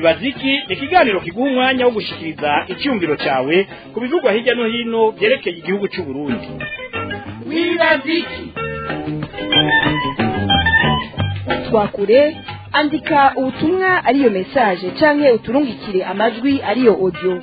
wibaza iki ni ikiganiro kiguha umwanya wo gushikiriza icyumviro cyawe ku bivugwa hirya no hino byerekeye igihugu cy'u Burundi wibaza iki twakure andika ubutumwa ariyo message canke uturungikire amajwi ariyo audio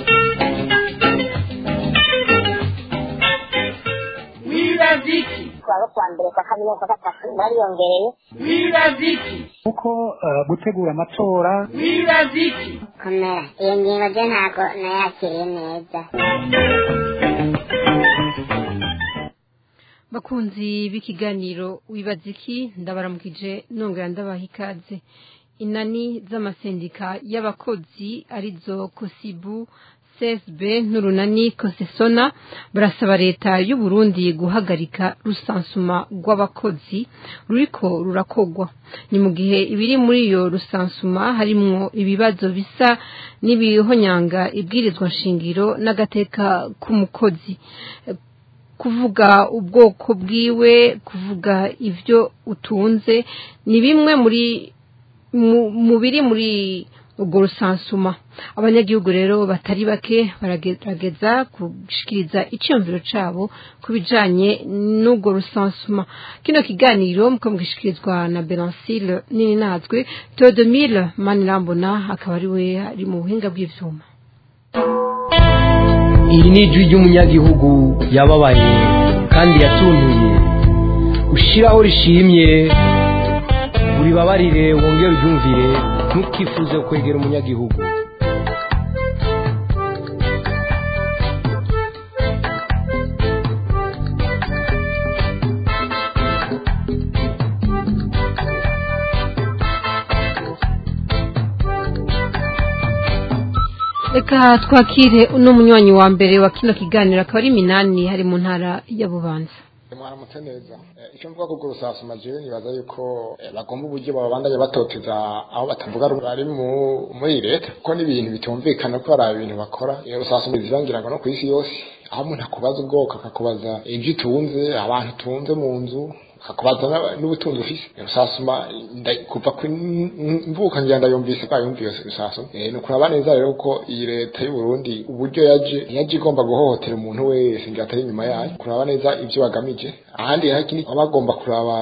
wibaza iki kuwa kwa mbere kwa kabiri kwa gatatu bariyongereye wibaza iki kuko eh, gutegura amatora wibaza iki komera iyo ngingo ryo ntabwo nayakiriye neza bakunzi b'ikiganiro wibaza iki ndabaramukije nongera ndabaha ikaze inani z'amasendika y'abakozi arizo kosibu csb n'urunani kosesona barasaba leta y'u Burundi guhagarika rusansuma rw'abakozi ruriko rurakogwa ni mu gihe ibiri muri iyo rusansuma harimwo ibibazo bisa n'ibihonyanga ibwirizwa nshingiro n'agateka k'umukozi kuvuga ubwoko bwiwe kuvuga ibyo utunze ni bimwe muri mu- mu biri muri ubwo rusansuma abanyagihugu rero batari bake baragerageza gushikiriza icyumviro cyabo ku bijanye n'ubwo rusansuma kino kiganiro muko mugishikirizwa na Belancile nini natwe Theodomile Manirambona akaba ari we ari mu buhinga bw'ivyuma iri ni ijwi ry'umunyagihugu yababaye kandi yatuntuye ushiraho rishimye uribabarire wongere uryumvire ntukifuze kwegera umunyagihugu reka twakire uno munywanyi wa mbere wa kino kiganiro akaba ari minani hari mu ntara ya bubanza mwaramutse neza Eh, icyo mvuga kubwo rusasuma jewe nibaza yuko eh, bagomba uburyo babandanya batoteza aho batavuga rumwe bari mu- muri leta kuko n'ibintu bitumvikana ko hari ibintu bakora Eh, rusasuma zirangira ngo no ku isi yose aho umuntu akubaza ubwoko akakubaza ibyo utunze abantu utunze mu nzu akakubaza n'aba- n'ubutunzi ufise Eh, rusasuma nda- kuva ku n- mvuka ngira ndayumvise ko yumviye rusasuma Eh, ni ukuraba neza rero ko iyi leta y'u Burundi uburyo yaje yaje igomba guhohotera umuntu wese ngira atari inyuma yayo kuraba neza ibyo bagamije ahandi hari ikindi baba bagomba kuraba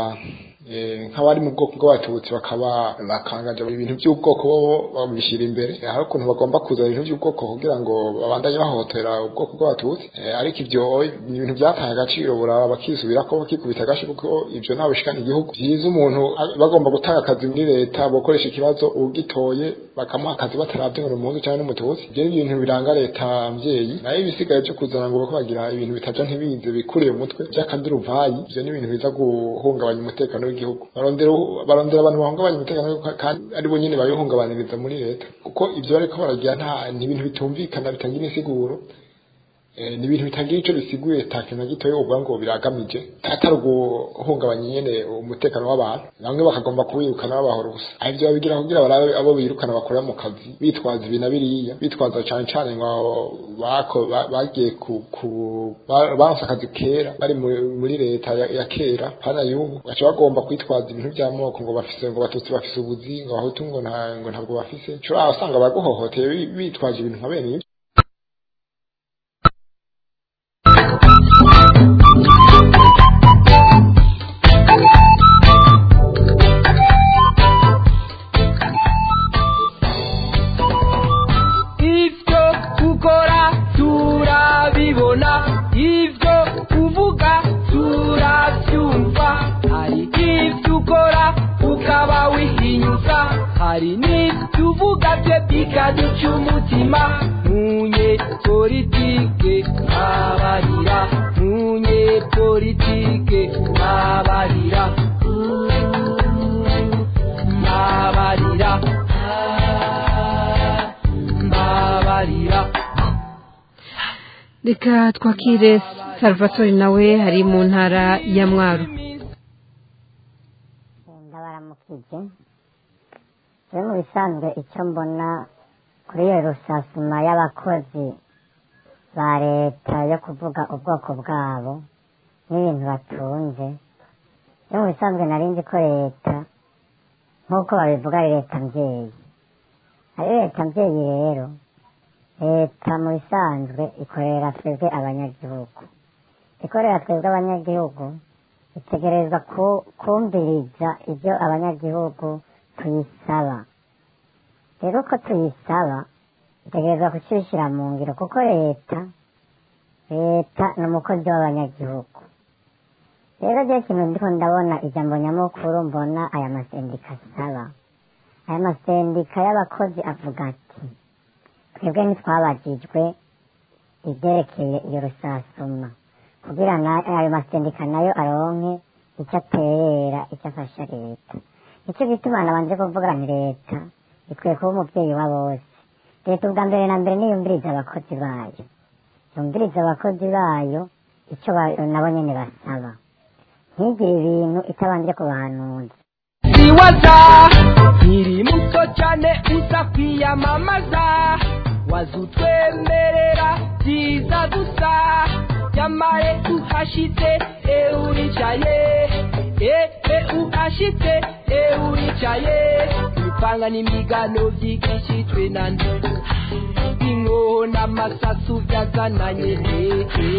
eh, nk'abari mu bwoko bw'abatutsi bakaba bakangaje ibintu by'ubwoko bo babishyira imbere hari ukuntu bagomba kuzana ibintu by'ubwoko kugira ngo babandanye bahohotera ubwoko bw'abatutsi Eh, ariko ibyo ni ibintu byataye agaciro buraba bakisubira ko bakikubita agashi kuko ibyo nta bishikana igihugu byiza umuntu a- bagomba gutanga akazi muri leta bakoresha ikibazo ugitoye bakamuha akazi bataravye ngo ni umuhutu cyangwa n'umututsi ibyo ni ibintu biranga leta mvyeyi nayo ibisigaye byo kuzana ngo bako bagira ibintu bitaja ntibize bikuriye umutwe by'akaduruvayi ibyo ni ibintu biza guhungabanya umutekano w'igihugu barondera barondera abantu bahungabanya umutekano w'igihugu kandi ari bo nyene babihungabaniriza muri leta kuko ibyo bariko baragira nta ni ibintu bitumvikana bitangira insiguro Eh, ni ibintu bitagira icyo bisiguye takintu na gitoya uvuga ngo biragamije atari uguhungabanya nyene umutekano w'abantu bamwe bakagomba kuwirukana babahora ubusa aho ibyo babigira kugira barabe abo birukana bakorera mu kazi bitwaza ibi na biriya bitwaza cane cane ngo bako- ba- bagiye ku ku- ba- baronse akazi kera bari mu- muri leta ya, ya kera hana y'ubu baca bagomba kwitwaza ibintu by'amoko ngo bafise ngo batutsi bafise ubuzi ngo abahutu ngo nta ngo ntabwo bafise ushobora usanga baguhohoteye bi- bitwaje ibintu nka bene ibyo ibyo ukora turabibona ibyo uvuga turabyumva hari ibyo ukora ukaba wihinyuza hari n'ibyo uvuga bye bikaduca umutima munye politike abarira munye politike abarira mbabarira mbabarira reka twakire salvatore nawe hari mu ntara ya mwaro ndabaramukije rero mu bisanzwe icyo mbona kuri iyo rusasuma y'abakozi ba leta yo kuvuga ubwoko bwabo n'ibintu batunze rero mu bisanzwe nari nzi ko leta nk'uko babivuga ari leta mbyeyi ari leta mbyeyi rero leta mu bisanzwe ikorera twebwe abanyagihugu ikorera twebwe abanyagihugu itegereza ku- kumviriza ibyo abanyagihugu tuyisaba rero ko tuyisaba itegereza kukibishyira mu ngiro kuko leta leta ni umukozi w'abanyagihugu rero ryo kintu ndiko ndabona ijambo nyamukuru mbona aya masendika asaba aya masendika y'abakozi avuga ati twebwe ntitwabajijwe ibyerekeye iyo rusasuma kugira na- ayo masendika nayo aronke icyo aterera icyo afasha leta nicyo gituma nabanje kuvuga nti leta ikwiye kuba umubyeyi wa bose leta ubwa mbere na mbere niyumviriza abakozi bayo yumviriza abakozi bayo icyo ba- nabo nyene basaba ntigire ibintu itabanje kubahanuza siwaza nkiri muto cyane uza kwiyamamaza wazutwemerera byiza gusa nyamare uhashitse euricaye ehe uhashitse euricaye ibipanga n'imigano byigishijwe na ndi inkoho n'amasasu byazananye hehe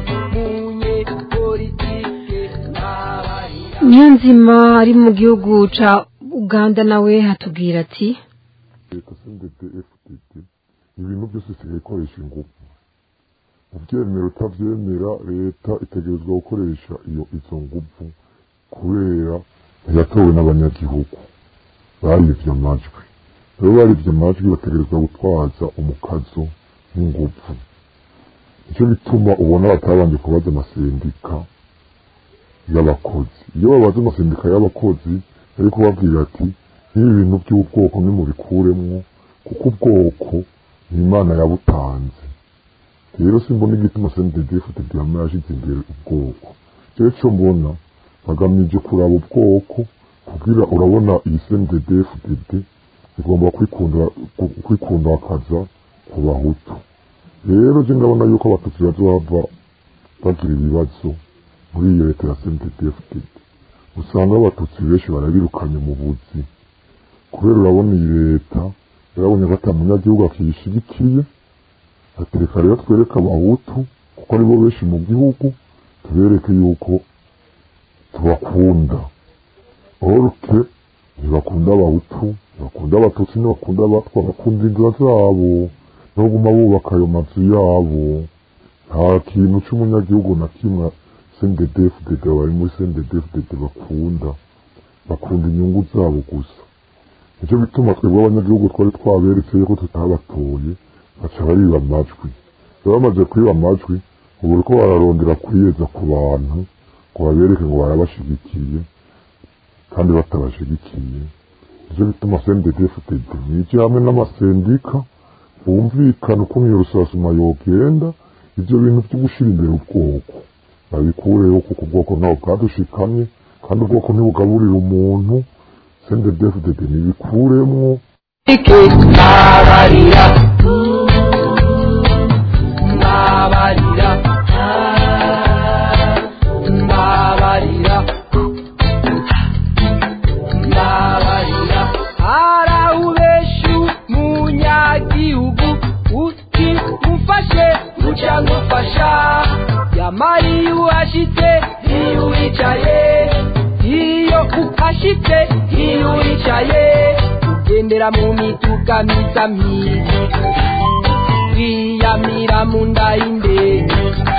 munye politike n'abarira niyonzima ari mu gihugu ca uganda nawe hatubwira ati leta sendete fdd ibintu byose isigaye ikoresha ingufu ubyemera utabyemera leta itegerezwa gukoresha iyo izo ngufu kubera yatowe n'abanyagihugu barivye amajwi rero barivye amajwi bategerezwa gutwaza umukazo n'ingufu nicyo bituma ubona batabanje kubaza amasendika y'abakozi iyo babaza amasendika y'abakozi ariko babwira ati nk'ibi bintu by'ubwoko nimubikuremwo kuko ubwoko ni imana yabutanze rero simbona igituma sendedefute byama yashize imbere ubwoko rero cyo mbona bagamije kuraba ubwoko kugira urabona iyi sendedefudede igomba kwikunda kwikundakaza ku bahutu rero je ndabona yuko abatutsi bazova bagira ibibazo muri iyo leta ya sendedefudede usanga abatutsi benshi barabirukanye mu buzi kubera urabona iyi leta yarabonye ko ata munyagihugu akiyishigikiye atereka rero twereke abahutu kuko aribo benshi mu gihugu tubereke yuko tubakunda orke ntibakunda abahutu ntibakunda abatutsi ntibakunda abatwa bakunda inzira zabo no guma bubaka ayo mazu yabo nta kintu c'umunyagihugu na kimwe sendedefudede bari muri sendedefudede bakunda bakunda inyungu zabo gusa nicyo bituma twebwe abanyagihugu twari twaberetse yuko tutabatoye baca bariba amajwi rero bamaze kwiba amajwi ubu uriko bararondera kwiyeza ku bantu ngo babereke ngo barabashigikiye kandi batabashigikiye nicyo bituma sendedefudede nije hamwe n'amasendika bumvikana ukuntu iyo rusasuma yogenda ivyo bintu vyo gushira imbere ubwoko babikureho kuko ubwoko ntabwo bwadushikamye kandi ubwoko ntibugaburira umuntu sendedefudede nibikuremwo ike nabarira nabarira nabarira nabarira arawubeshu munyagihugu uti mufashe uca ngufasha yamari uhashitse iyo wicaye iyo uhashitse iyo wicaye ugendera mu mituka myiza myiza wiyamira mu nda y'indege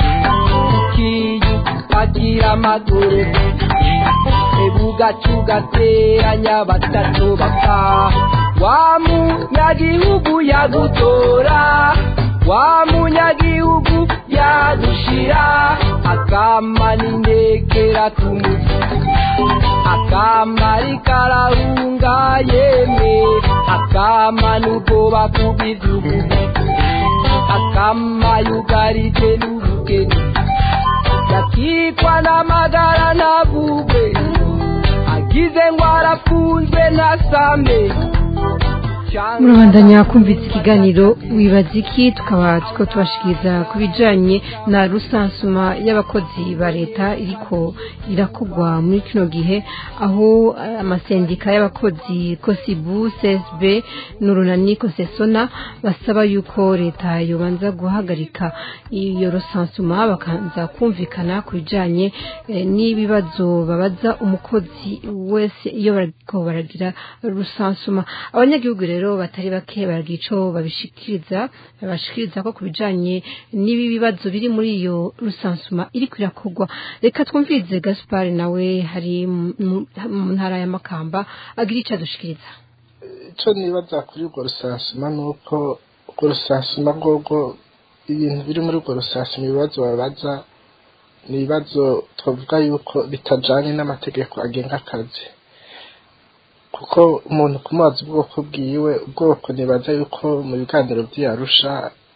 ukiyupagira amaguru ebugaca ugateranya batatu bapfa wa munyagihugu yagutora wa munyagihugu yadushira akamana indekera tumuzi akamari karahunga yemwe akamana ubwoba kubw'igihugu akamayugarije n'ubugeni yakikwa n'amagara navugwe agize ngo arafunzwe ntasambe murabandanya kumvise ikiganiro wibaza iki tukaba turiko tubashikiriza ku bijanye na rusansuma y'abakozi ba leta iriko irakogwa muri kino gihe aho eh, amasendika y'abakozi kosibu csb n'urunani kosesona basaba yuko leta yobanza guhagarika iyo rusansuma bakanza kumvikana ku bijanye eh, n'ibibazo babaza umukozi wese iyo bariko baragira rusansuma abanyagihugu rero batari bake baragira ico babishikiriza babashikiriza ko ku bijanye n'ibi bibazo biri muri iyo rusansuma iriko irakogwa reka twumvirize gaspar nawe hari mu- mu- mu ntara ya makamba agira ico adushikiriza icyo nibaza kuri urwo rusansuma ni uko urwo rusansuma rwogo ibintu biri muri urwo rusansuma ibibazo babaza ni ibibazo twavuga yuko bitajanye n'amategeko agenga akazi kuko umuntu kumubaza ubwoko bwiwe ubwoko nibaza yuko mu biganiro by'iyarusha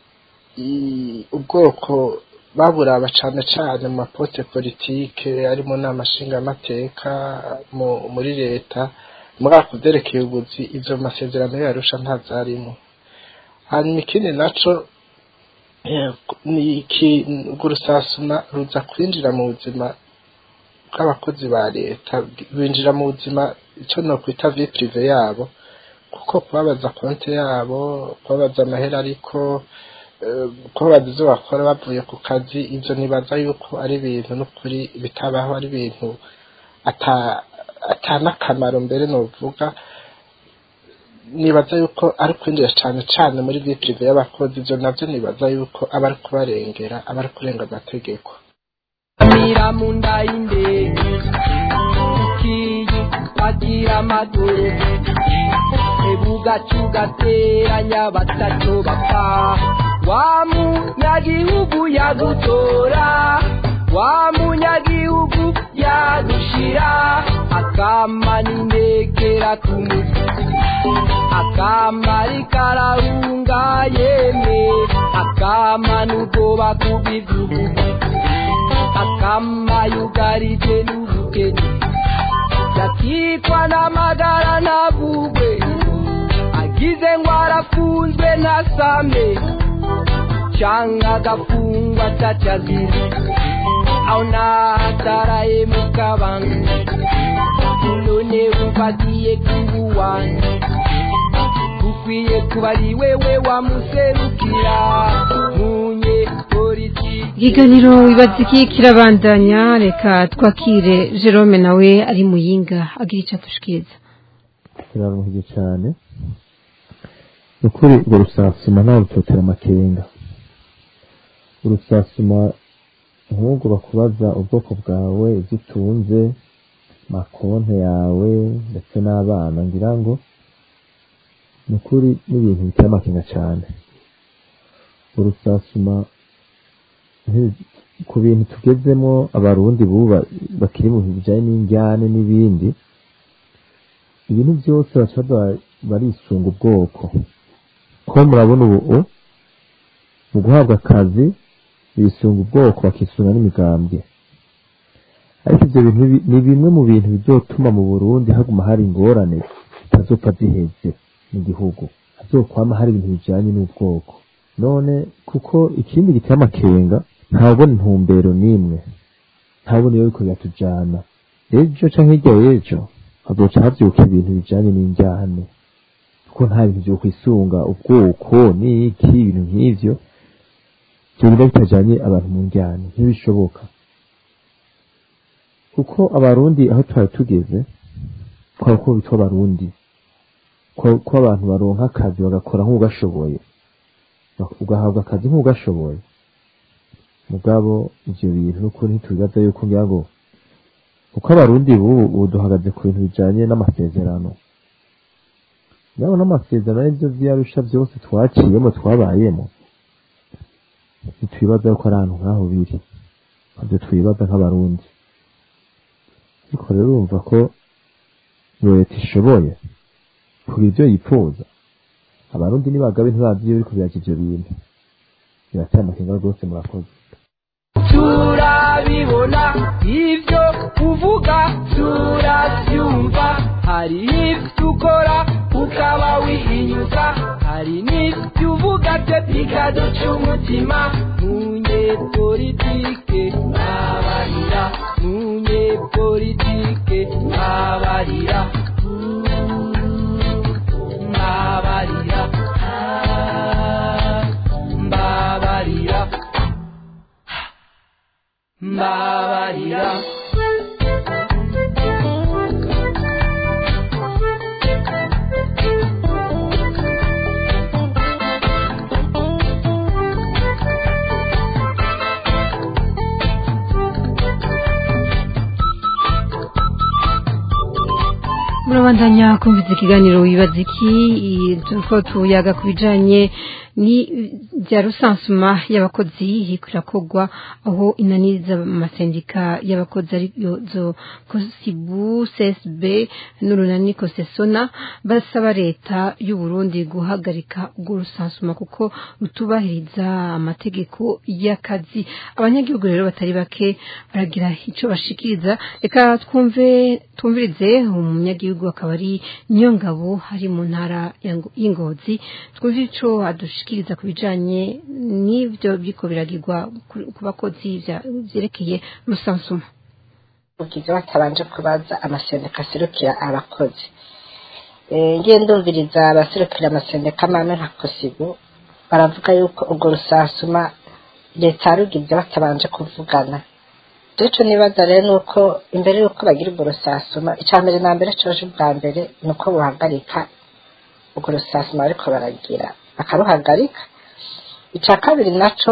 i- ubwoko baburaba cane cane mu maposte politike ari mu nama nshingamateka mu- muri leta muri ako vyerekeye ubuzi ivyo mu masezerano yarusha ntazarimo hanyuma ikindi naco eh, ni iki urwo rusasuma ruza kwinjira mu buzima bw'abakozi ba leta binjira mu buzima ico nokwita vie prive yabo kuko kubabaza konti yabo kubabaza amahera ariko eh, kubabaza ivyo bakora bavuye ku kazi ivyo nibaza yuko ari ibintu n'ukuri bitabaho ari ibintu ata atanakamaro mbere novuga nibaza yuko ari kwinjira cane cane muri vie prive y'abakozi ivyo navyo nibaza yuko aba ari kubarengera aba ari kurenga amategeko Mira munda indege ukiyi wagira amaguru ebuga cugateranya batatu bapfa wa munyagihugu yagutora wa munyagihugu yagushira akamana indekera kumutwe akamari karahunga yemwe akamana ubwoba kubw'igihugu akamayugarije n'ubukene yakitwa n'amagara navugwe agize ngo arafunzwe ntasame canga agafungwa atacazira aho nahataraye mu kabanga none wumvagiye kubuwanjye ukwiye kuba ari wewe wamuserukira munye polisi ikiganiro wibaza iki kirabandanya reka twakire jerome nawe ari muyinga agira ico adushikiriza kiraruhije cyane ni ukuri urwo rusasuma ntawe rutotera amakenga urusasuma nk'ubwo bakubaza ubwoko bwawe ibyo utunze makonte yawe ndetse n'abana ngira ngo ni ukuri n'ibintu biteye amakenga cyane urusasuma nti- ku bintu tugezemo abarundi bubu ba- bakiri mu bintu bijyanye n'injyane n'ibindi ibintu byose baca ba- barisunga ubwoko ko murabona ubu mu guhabwa akazi bisunga ubwoko bakisunga n'imigambwe ariko ibyo bintu bi- ni bimwe mu bintu bizotuma mu burundi haguma hari ingorane zitazopfa ziheze mu gihugu hazokwama hari ibintu bijanye n'ubwoko none kuko ikindi giteye amakenga ntabona intumbero n'imwe ntabona iyo biriko biratujana ejo canke hirya y'ejo hazoca havyuka ibintu bijanye n'injyane kuko nta bintu vyo kwisunga ubwoko n'iki ibintu nk'ivyo vyogenda bitajanye abantu mu njyane ntibishoboka kuko abarundi aho twari tugeze kwaba ko bitwa abarundi ko ko abantu baronka akazi bagakora nk'ugashoboye ugahabwa akazi nk'ugashoboye mugabo ivyo bintu n'ukuri ntitubibaza yuko ngira ngo kuko abarundi bubu ubu duhagaze ku bintu bijanye n'amasezerano nabo n'amasezerano n'ivyo vyarusha vyose twaciyemo twabayemo ntitwibaza yuko ari ahantu nk'aho biri ntabyo twibaza nk'abarundi ariko rero urumva ko iyo leta ishoboye kugira ivyo yipfuza abarundi nibagabe ntibazi iyo biriko biraka ivyo bintu birateye amakenga rwose murakoze turabibona ibyo uvuga turabyumva hari ibyo ukora ukaba wihinyuza ibyo bikaduca umutima munyepolitike mwabarira munyepolitike mwabarira mbabarira mbabarira mbabarira murabandanya kumviza ikiganiro wibaza iki i- turiko tuyaga ku bijanye ni bya rusansuma y'abakozi iriko irakorwa aho inaniza amasendika y'abakozi ariyo zo kosibu csb n'urunani kosesona basaba leta y'u Burundi guhagarika urwo rusansuma kuko rutubahiriza amategeko y'akazi abanyagihugu rero batari bake baragira ico bashikiriza reka twumve twumvirize umunyagihugu akaba ari nyongabo ari mu ntara ya Ngo- y'ingozi twumve ico adushikiriza ku bijanye n'ivyo biriko biragirwa ku- ku bakozi vya- vyerekeye rusansuma ugize batabanje kubaza amasendeka aserukira abakozi Eh, ngiye ndumviriza abaserukira amasendeka mame nka kosibu baravuga yuko urwo rusasuma leta yarugize batabanje kuvugana rero nibaza rero ni uko imbere y'uko bagira urwo rusasuma icya mbere na mbere coje ubwa mbere ni uko buhagarika urwo rusasuma bariko baragira bakaruhagarika icya kabiri naco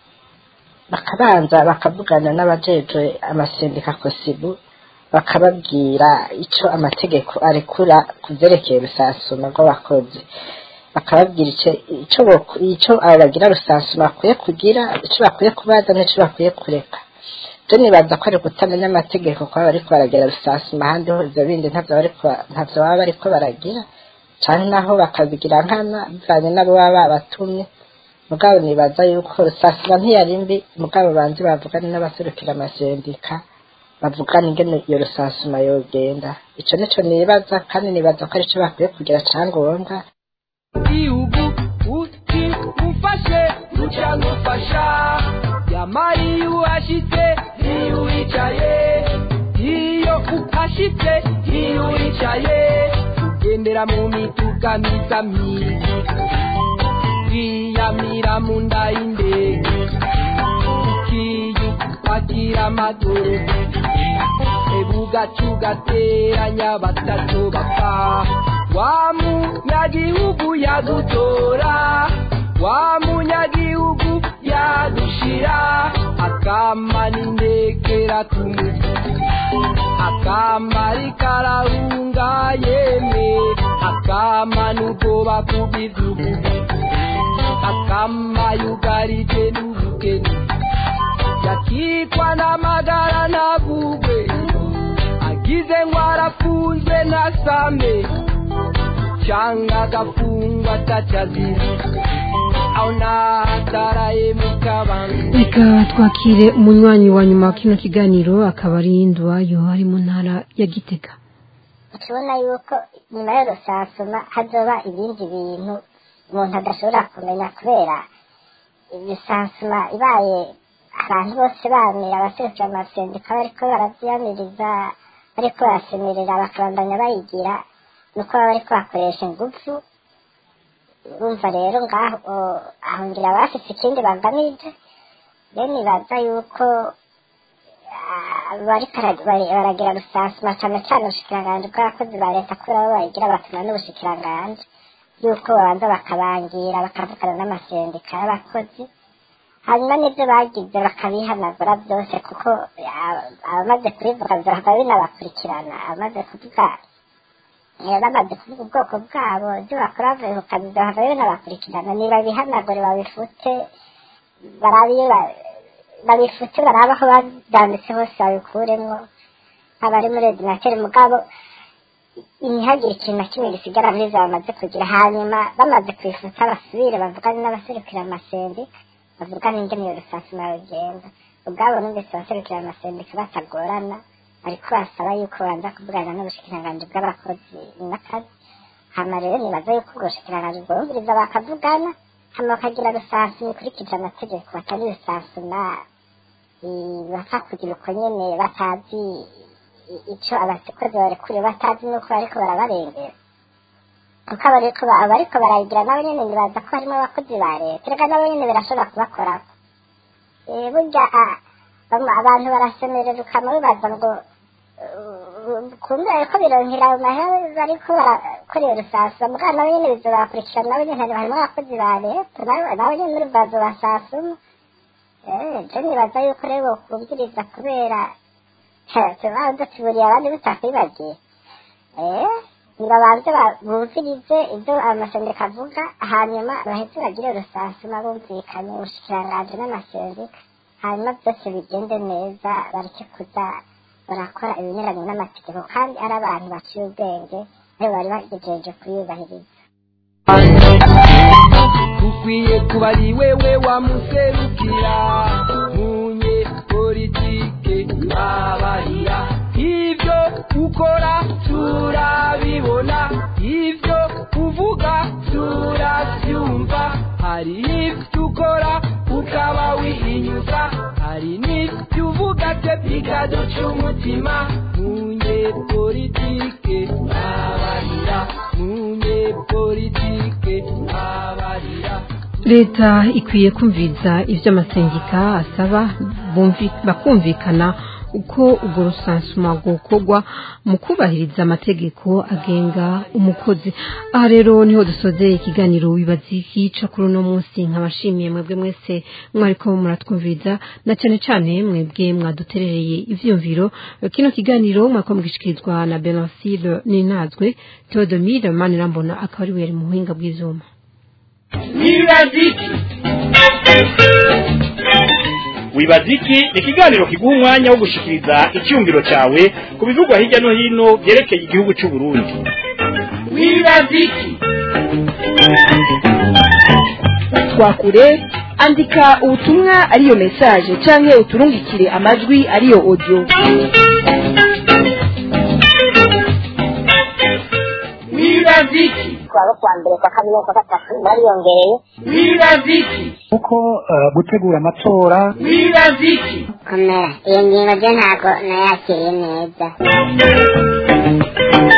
bakabanza bakavugana n'abajejwe amasendika kosibu bakababwira ico amategeko arekura ku vyerekeye rusasuma rw'abakozi bakababwira ico ico boku- ico abo bagira rusasuma bakwiye kugira ico bakwiye kubaza n'ico bakwiye kureka je nibaza ko ari kutamenya amategeko kuba bariko baragira rusasuma ahandi ho ivyo bindi ntavyo bariko ntavyo baba bariko baragira canke naho bakabigira nkana bivanye n'abo baba babatumye mugabo nibaza yuko rusasuma ntiyari mbi mugabo banze bavugane n'abaserukira amasendika bavugana ingene iyo rusasuma yogenda ico nico nibaza kandi nibaza ko arico bakwiye kugira cangombwa igihugu uti ufashe ruca ngufasha yamari iyo uhashitse iyo wicaye iyo uhashitse iyo wicaye ugendera mu mituga myiza myiza wiyamira mu nda y'indege ukiyupakira amaguru ebugacu gateranya batatu bapfa wa munyagihugu yagutora wa munyagihugu yagushira akama n'indekera kumuzi akama rikarahunga yemwe akama n'ubwoba kubw'igihugu akama yugarije n'ubukene yakikwa n'amagara navugwe agize ngo arafunzwe nasame cyangwa agafungwa atacazira aho nataraye mu kabanga reka twakire umunywanyi wa nyuma wa kino kiganiro akaba ari nduwayo ari mu ntara ya gitega tubona yuko nyuma yo rusasuma hazoba ibindi bintu umuntu adashobora kumenya kubera rusasuma ibaye abantu bose bamira abaserukira amasendika bariko baravyamiriza bariko barasemerera bakabandanya bayigira nuko baba bariko bakoresha ingufu urumva rero ngaho aho ngira bafise ikindi bagamije rero nibaza yuko ah, bariko bara- bari- baragira rusasuma cane cane ubushikiranganji bw'abakozi ba leta kubera bo bayigira batuma n'ubushikiranganji yuko babanza bakabangira bakavugana n'amasendika y'abakozi hanyuma n'ibyo bagize bakabihanagura byose kuko ah, abamaze kubivuga byohava binabakurikirana abamaze kuvuga eh, bamaze kuvuga ubwoko bwabo ibyo bakora bavuye ku kazi byohava binabakurikirana nibabihanagure babifute barabiye ba- babifute barabe aho babyanditse hose babikuremwo abari muri ordinateri mugabo ntihagire ikintu na kimwe gisigara muri za bamaze kugira hanyuma bamaze kubifuta basubire bavugane n'abaserukira amasendika bavugane ingene iyo rusasuma rugenda ubwabo numvise abaserukira amasendika batagorana ariko basaba yuko banza kuvugana n'ubushikiranganji bw'abakozi n'akazi hama rero nibaza yuko ubwo bushikiranganji bwumviriza bakavugana hama bakagira rusansi bikurikije amategeko batari rusansuma bapfa kugira uko nyene batazi i- ico abakozi barekuriwe batazi nuko bariko barabarengera kuko abariko ba- abariko barayigira nabo nyene nibaza ko harimo abakozi ba leta erega nabo nyene birashobora kubakorako Eh, burya ah, bamwe- abantu barasemerera ukama bibaza ngo uh, kumbe ariko bironkera ayo mahera bariko barakora iyo rusasa mugabo nabo nyene bizobakurikirana nabo nyene harimo abakozi ba leta nabo nabo nyene muri bazo basasuma Eh, je nibaza yuko rero bokumviriza kubera tuba dutuburiye abandi bitakwibagiye eh nibabanze ba- bumvirize ibyo amasendeka avuga hanyuma baheze bagire rusasuma bumvikanye ubushikiranganji n'amasendika hanyuma byose bigende neza bareke kuza barakora ibinyuranye n'amategeko kandi ari abantu baciye ubwenge aribo bari bagejeje kuyubahiriza ukwiye kuba ari wewe wamuserukira munye politike abarira ibyo ukora turabibona ibyo uvuga turabyumva hari ibyo ukora ukaba wihinyuza hari n'ibyo uvuga byo bikaduca umutima munye politike abarira munye politike abarira leta ikwiye kumviriza ibyo amasengika asaba bumvi- bakumvikana uko urwo rusansuma gukorwa mu kubahiriza amategeko agenga umukozi aha rero niho dusozeye ikiganiro wibaza ikica kuri uno munsi nkabashimiye mwebwe mwese mwariko muratwumviriza na cyane cyane mwebwe mwaduterereye ivyumviro kino kiganiro mwako mugishikirizwa na Benoncile Ninazwe Theodomire Manirambona akaba ari we yari mu buhinga bw'ivyuma wibaziki wibaziki ni ikiganiro kiguha umwanya wo gushikiriza icyumviro cyawe ku bivugwa hirya no hino byerekeye igihugu cy'u Burundi wibaziki twakure andika ubutumwa ariyo message canke uturungikire amajwi ariyo audio wibaziki kuwa kuwa mbere kwa kabiri no kwa gatatu bariyongereye wibaziki kuko eh, gutegura amatora wibaziki komera iyo ngingo ryo ntabwo nayakiriye neza